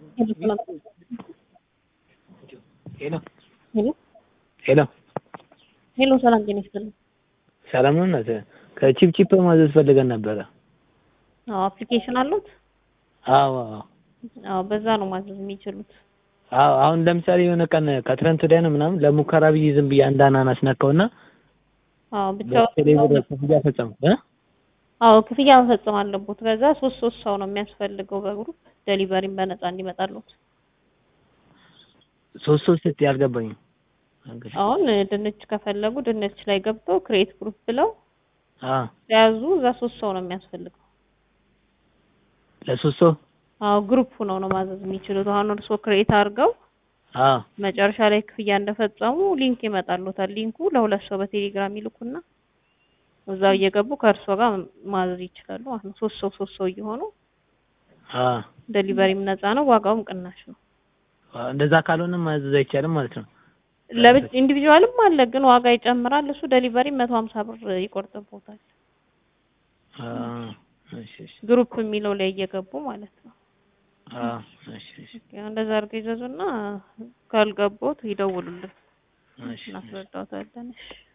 ሄሎ ሄሎ ሄሎ ሄሎ፣ ሰላም ጤና ይስጥልኝ። ሰላም ነው እናት ከቺፕ ቺፕ ማዘዝ ፈልገን ነበረ። አዎ አፕሊኬሽን አሉት? አዎ አዎ አዎ በዛ ነው ማዘዝ የሚችሉት። አዎ አሁን ለምሳሌ የሆነ ቀን ከትረንት ወዲያ ነው ምናምን ለሙከራ ብዬ ዝም ብዬ አንድ አናናስ ነካውና አዎ ብቻ በቴሌብር ክፍያ ፈጸምኩ እ አዎ ክፍያ መፈጸም አለቦት። በዛ ሶስት ሶስት ሰው ነው የሚያስፈልገው በግሩፕ ዴሊቨሪም በነፃ እንዲመጣሉት። ሶስት ሶስት ስትይ አልገባኝም። አሁን ድንች ከፈለጉ ድንች ላይ ገብተው ክሬት ግሩፕ ብለው አ ተያዙ። እዛ ሶስት ሰው ነው የሚያስፈልገው። ለሶስት ሰው አዎ ግሩፕ ሆነው ነው ማዘዝ የሚችሉት። አሁን እርስዎ ክሬት አድርገው አ መጨረሻ ላይ ክፍያ እንደፈጸሙ ሊንክ ይመጣሉታል። ሊንኩ ለሁለት ሰው በቴሌግራም ይልኩና እዛው እየገቡ ከእርሶ ጋር ማዘዝ ይችላሉ ማለት ነው። ሶስት ሰው ሶስት ሰው እየሆኑ አ ዴሊቨሪም ነፃ ነው፣ ዋጋውም ቅናሽ ነው። እንደዛ ካልሆነ ማዘዝ አይቻልም ማለት ነው። ለብቻ ኢንዲቪጁዋልም አለ ግን ዋጋ ይጨምራል። እሱ ዴሊቨሪ መቶ ሀምሳ ብር ይቆርጥቦታል። አ እሺ እሺ ግሩፕ የሚለው ላይ እየገቡ ማለት ነው። አ እሺ እሺ ያው እንደዛ አድርገው ይዘዙና ካልገቡት ይደውሉልን፣ እሺ እናስረዳዎታለን። እሺ